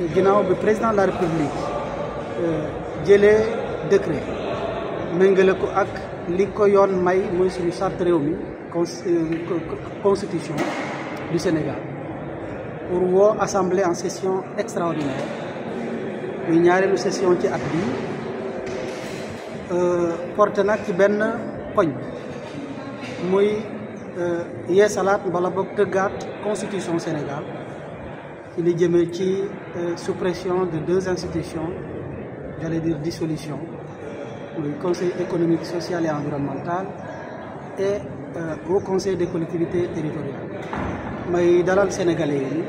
ginnaaw bi président de la république jëlee décret méngale ko ak li ko yoon may muy suñu charte réew mi constitution du Sénégal pour woo assemblée en session extraordinaire muy ñaareelu session ci at bi porté nag ci benn poñ muy yeesalaat wala boog tëggaat constitution Sénégal ci li jëmee ci suppression de deux institutions j'allais dire dissolution muy conseil économique social et environnemental et au conseil des collectivités territoriales may dalal sénégalais yi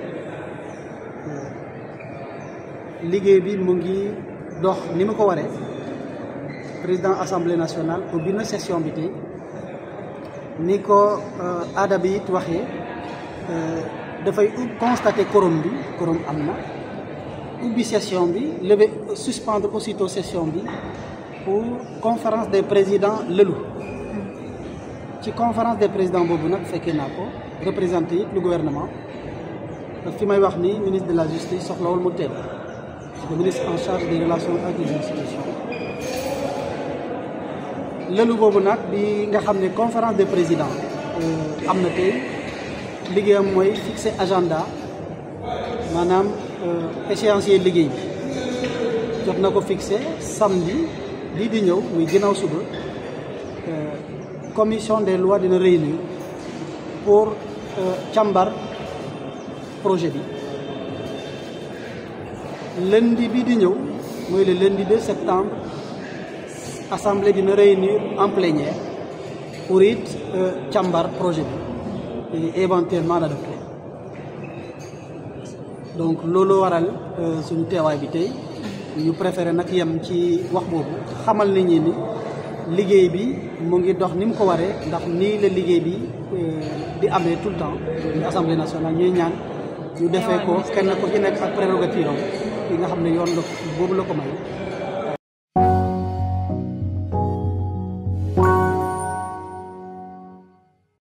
liggéey bi mu ngi dox ni mu ko waree président assemblée nationale ubbi na session bi tey ni ko aada bi it waxee dafay constater quorum bi quorum am na ubbi session bi lever suspendre aussitôt session bi pour conférence des présidents lëlu ci conférence des présidents boobu nag fekkee naa ko représenté it le gouvernement fi may wax ni ministre de la justice soxlawul mu teew le ministre en charge des relations avec les institutions lëlu boobu nag bi nga xam ne conférence des présidents am na tey liggéeyam mooy fixer agenda maanaam échéancier liggéey bi jot na ko fixé samedi lii di ñëw muy ginnaaw suba commission des lois dina réunir pour càmbar projet bi lundi bi di ñëw mooy le lundi 2 septembre assemblée dina réunir en plénière pour it càmbar projet bi et éventuellement l'adopter donc loolu waral suñu teewaay bi tey ñu préféré nag yem ci wax boobu xamal nit ñi ni liggéey bi mu ngi dox ni mu ko waree ndax nii la liggéey bi di amee tout le temps ñu assemblée nationale ñuy ñaan ñu defee ko kenn ko ci nekk ak prérogative am yi nga xam ne yoon la boobu la ko may